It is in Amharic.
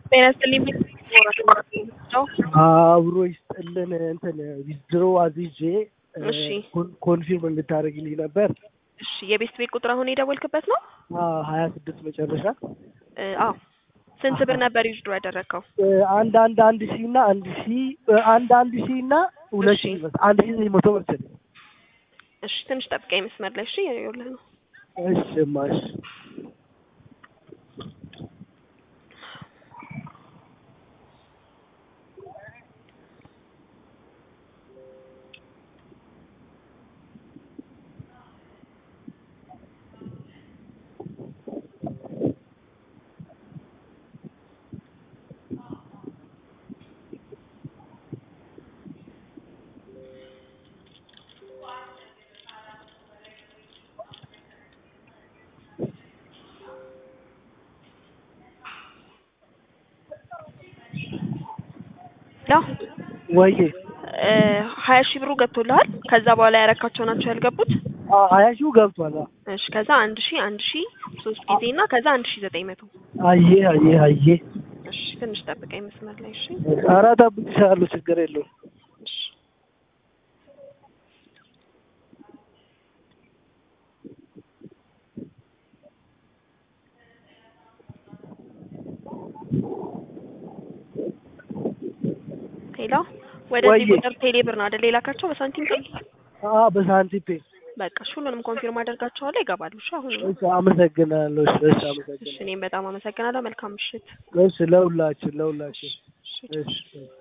ጤና ይስጥልኝ ነው። አብሮ ይስጥልን። እንትን ዊዝድሮ አዝዤ እሺ ኮን- ኮንፊርም እንድታደርግልኝ ነበር። እሺ የቤት ቤት ቁጥር አሁን የደወልክበት ነው? ሀያ ስድስት መጨረሻ እ፣ አዎ ስንት ብር ነበር ዊዝድሮ ያደረግከው? እ፣ አንድ አንድ አንድ ሺህ እና አንድ ሺህ እ፣ አንድ አንድ ሺህ እና ሁለት እሺ። ሺህ ይመስል አንድ ሺህ ዘጠኝ መቶ መሰለኝ። እሺ ትንሽ ጠብቀኝ መስመር ላይ እሺ። ይኸውልህ ነው እሺ ማሽ ያው ወይዬ እ፣ ሀያ ሺህ ብሩ ገብቶልሃል። ከዛ በኋላ ያረካቸው ናቸው ያልገቡት። አ፣ ሀያ ሺው ገብቷል። አ፣ እሺ ከዛ አንድ ሺህ አንድ ሺህ ሶስት ጊዜ እና ከዛ አንድ ሺህ ዘጠኝ መቶ አየ አየ አየ እሺ ትንሽ ጠብቀኝ መስመር ላይ እሺ። ኧረ እጠብቅሻለሁ፣ ችግር የለውም። እሺ ሄሎ ወደዚህ ወይዬ። ቁጥር ቴሌ ብር ነው አይደል የላካቸው በሳንቲም ፔይ? አ፣ በሳንቲም ፔ በቃ እሺ ሁሉንም ኮንፊርም አደርጋቸዋለሁ ይገባሉ። እሺ አሁን እሺ፣ አመሰግናለሁ። እሺ፣ እሺ፣ እሺ አመሰግናለሁ። እኔም በጣም አመሰግናለሁ። መልካም ምሽት። እሺ፣ ለሁላችን ለሁላችን። እሺ እሺ